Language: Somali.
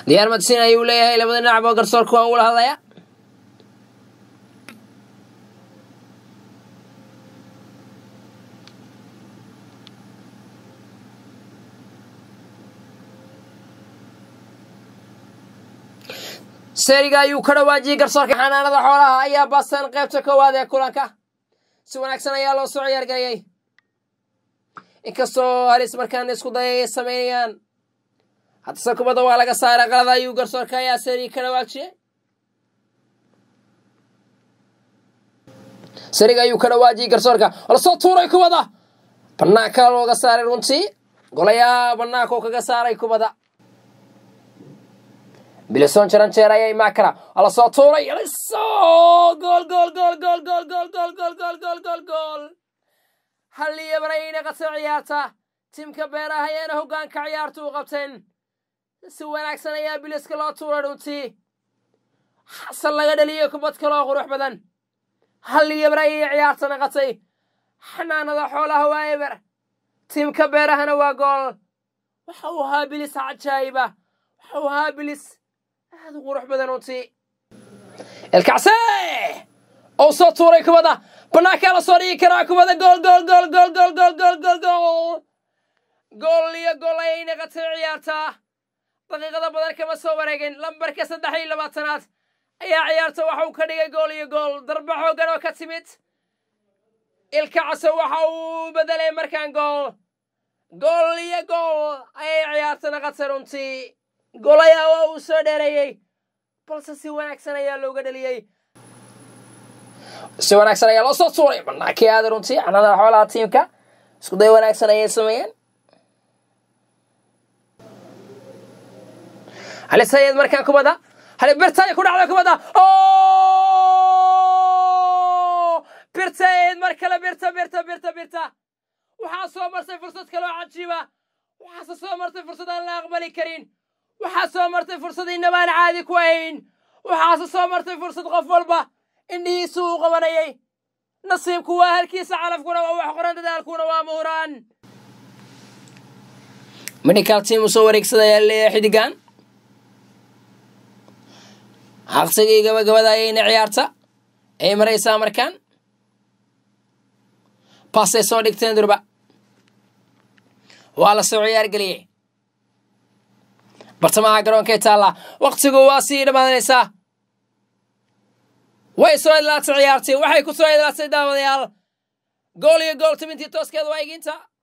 diyaar madsin ayuu leeyahay labada dhinacba garsoorka waan ula hadlaya seriga ayuu ka dhawaajiyey garsoorka xanaanada xoolaha ayaa baasan qaybta koowaad ee kulanka si wanaagsan ayaa loo soo ciyaargeliyey inkastoo halis markaan isku dayay ay samaynayaan haddase kubadda waa laga saaray qalada ayuu garsoorka ayaa seriga ka dhawaajiyey seriga ayuu ka dhawaajiyey garsoorka lasoo tuuray kubadda banaanka looga saaray runtii golayaa banaanka oo kaga saaray kubadda bilison jaran jeer ayaa imaan kara waa lasoo tuuray liso gool gool gool gool gool gool gool gool gool gool gool gool hal iyo barayna qasa ciyaarta timka beeraha ayaana hoggaanka ciyaarta u qabteen si wanaagsan ayaa biliska loo tuuray runtii xasan laga dhaliyey kubad kaloo qurux badan hal iyo bar ayay ciyaarta naqatay xanaanada xoolaha waa eber timka beerahana waa gool waxa uu ahaa bilis cajaayiba waxa uu ahaa bilis aad u qurux badan runtii elkacse oo soo tuuray kubadda banaankaa la soo dhigi karaa kubadda gool gool gool gool gool gool gool gool gool gool iyo gool ayay naqatay ciyaartaa daqiiqada badan kama soo wareegin lambarka saddex iyo labaatanaad ayaa ciyaarta waxa uu ka dhigay gool iyo gool darba xooggan oo ka timid ilkacse waxa uu bedelay markaan gool gool iyo gool ayay ciyaarta naqatay runtii golayaa waa uu soo dheereeyey balse si wanaagsan ayaa looga dheliyey si wanaagsan ayaa loo soo tuuray banaankii aada runtii xanaanada xoolaha tiimka isku day wanaagsan ayay sameeyeen hali sayid markaan kubadda hali birtay ku dhacda kubadda birtayd mar kale birta birta birta birta waxaa soo martay fursad kaloo cajiiba waxaase soo martay fursad aan la aqbali karin waxaa soo martay fursad inabaan caadi ku ahayn waxaase soo martay fursad qof walba indhihiisu uu qabanayay nasiibku waa halkiisa calafkuna waa wax qoran dadaalkuna waa muhuraan medical team uu soo wareegsadayaa leeyahay xidigan aqsigii gabagabada ayayna ciyaarta ay maraysaa markaan baasay soo dhigteen durba waa la soo ciyaargeliyey bartamaha garoonkay taallaa waktigu waa sii dhammaanaysaa way soo idlaatay ciyaartii waxay ku soo idlaatay daawadayaal gool iyo gool timintii tooskeeda waa iginta